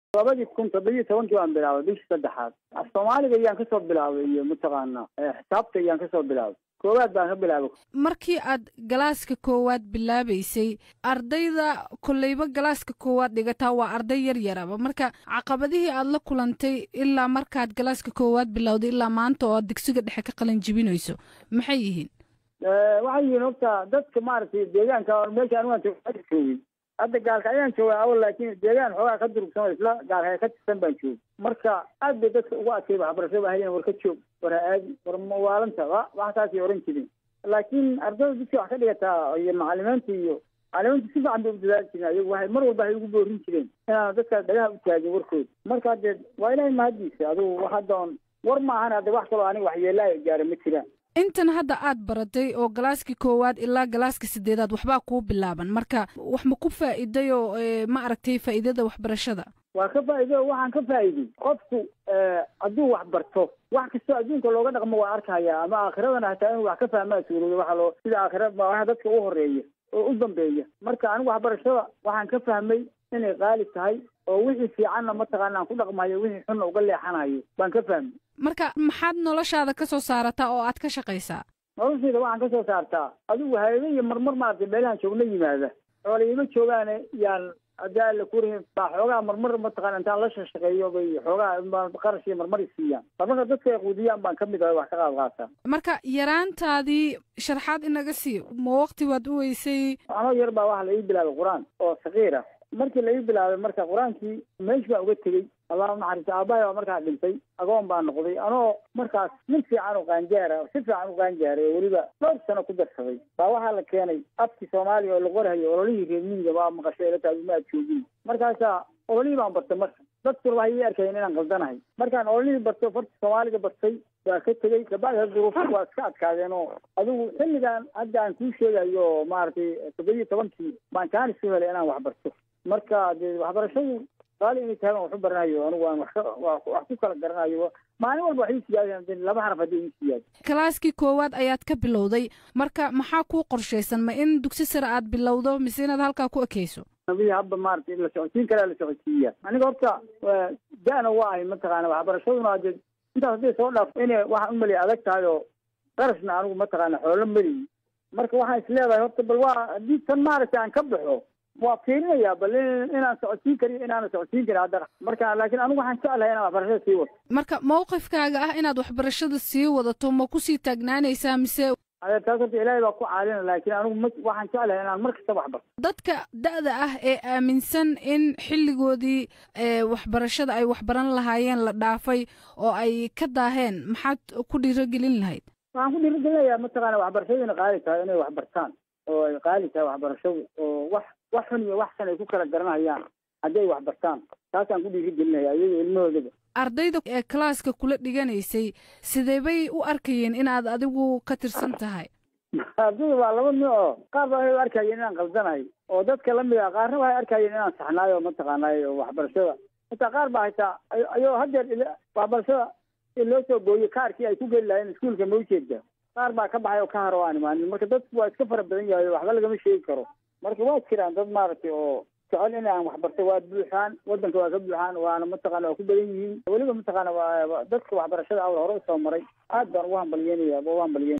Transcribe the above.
labadii kun toddobiyo tobankii baan bilaabay bishii saddexaad af soomaaliga ayaan kasoo bilaabay iyo mataqaana xisaabta ayaan kasoo bilaabay koowaad baan ka bilaabay markii aad galaaska koowaad bilaabaysay ardayda kolleyba galaaska koowaad dhigataa waa arday yar yaraba marka caqabadihii aad la kulantay ilaa markaad galaaska koowaad bilowday ilaa maanta oo aad dugsiga dhexe ka qalin jibinayso maxay yihiin waxay yihiin horta dadka maaragtay deegaanka meesha anigaan joogay hadda gaalka ayaan joogaa awal laakiin deegaan xoogaa ka durugsan isla gaalka ka tirsan baan joogay marka aad bay dadka ugu adkay waxbarashada ahayen war ka joog war ha aadi war mawaalanta wa waxaasay oran jirin laakiin ardayda dadka wax ka dhigataa iyo macalimiinta iyo macalimiinta si fiican bay u dadaali jiren ayagu waxay mar walba waxay ugu boorin jireen inaan dadka dhagaha u taagin warkooda marka dee waa ilahay mahadiisa adugu hadda on war maahan hadda wax kaloo aniga waxyeelaa gaara ma jiraan intan hadda aad baratay oo galaaskii koowaad ilaa galaaska sideedaad waxbaa kuu bilaaban marka wax ma ku faa'iiday oo ma aragtay faa'iidada waxbarashada waa ka faa'iido waxaan ka faa'iiday qofku hadduu wax barto wax kastoo adduunka looga dhaqmo waa arkaya ama aakhiradana hataa inuu wax ka fahmaa suuroodo waxa loo sida aakhira waxa dadka u horeeya oo u dambeeya marka anigu waxbarashada waxaan ka fahmay inay qaali tahay oo wixii fiicanna mataqaana aan ku dhaqmayo wixii xunna uga leexanayo baan ka fahmay marka maxaad noloshaada ka soo saarataa oo aad ka shaqaysaa noloshayda waxaan ka soo saartaa adigu hayado iyo marmar maaragtay meelahan joogna yimaada xoola ima joogaane yaan haddii alla kurihin baa xoogaa marmar mataqana intaan la shaqeeyo bay xoogaa qarash iyo marmar isiiyaan marmarka dadka ay quudiyaan baan ka mid ahay wax ka qaad qaataa marka yaraantaadii sharxaad inaga sii ma waqti waad u weysay anoo yar baa waxa la ii bilaabay qur-aan oo sakiir ah markii la ii bilaabay marka qur-aankii meesh baa uga tegey allah naxariista aabbahay baa markaa dhintay agoon baa noqday anoo markaas nin fiican u qaanjaara si fiican u qaanjaaray oo weliba dhowr sano ku darsaday baa waxaa la keenay afkii soomaaliya oo la qorhayo ololihii reermiyiga baa maqashay ila tahay ma aad joogin markaasaa ololihii baan bartay marka dadkuna waxay ii arkayeen inaan qaldanahay markaan ololihii barto farta soomaaliga bartay waa ka tegey kabacdi duruufo waa iska adkaadeen oo adigu xilligan hadda aan kuu sheegayo oo maaragtay toddobiyo tobankii baan kaan isu helay inaan wax barto marka dee waxbarashadu qaali inay tahay baan wax u baranayo anigu aan wax ka wax ku kala garanayo maalin walba wax ii siyaadeen laba xaraf haddii ii siyaado kalaaskii koowaad ayaad ka bilowday marka maxaa kuu qorshaysan ma in dugsi sare aad bilowdo mise inaad halkaa ku ekeyso nabihi hadba maaragtay la socodsiin karaa la socodsiiya aniga horta da-na waa ahay mataqaana waxbarashaduna dee intaas hadday soo dhaaf inay waxaan u maliya adag tahay oo qarashna anigu mataqaana xoolo meliyi marka waxaan is leedahay horta bal waa haddii tan maaragtay aan ka baxo waa fiirinaya bal inaan socodsiin kariyo inaana socodsiin karin hadda marka laakiin anigu waxaan jeclahay inaan waxbarashada sii wato marka mawqifkaaga ah inaad waxbarashada sii wadato ma kusii taagnaanaysaa mise ade taas horta ilaahay baa ku caalina laakiin anigu ma waxaan jeclahay inaan mar kasta wax barto dadka da-da ah ee aaminsan in xilligoodii waxbarashada ay waxbaran lahaayeen la dhaafay oo ay ka daaheen maxaad ku dhiirogelin lahayd waxaan ku dhiirigelinayaa mataqaana waxbarashadu inay qaali tahay inay wax bartaan oo ay qaali tahay waxbarashadu oo wax wax xun iyo wax san ay ku kala garanayaan haddii ay wax bartaan taasaan ku dhiirigelinaya iyago ilmahoodaba ardayda ee kalaaska kula dhiganaysay sidee bay u arkayeen inaad adigu ka tirsan tahay ardayda waa laba nooc oo qaar baa waxay u arkayeen inaan qaldanahay oo dadka lamid ah qaarna waxay arkayeen inaan saxnaayo mataqaanay waxbarashada hataa qaar baa hataa ayoo haddeer waxbarashada loo soo gooyo kaarkii ay ku geli lahayen iskuolka ma ujeeda qaar baa ka baxay oo ka haro aan imaanin marka dadku waa iska fara badan yahay waxba lagama sheegi karo marka waa jiraan dad maaragtay oo jecel inaan waxbarto waa buuxaan wadanka waa ka buuxaan waana mataqana waa ku badan yihiin weliba mataqaana dadka waxbarashada awal hore usoo maray aad baan ugu hambalyeynaya ugu hambalyeynaya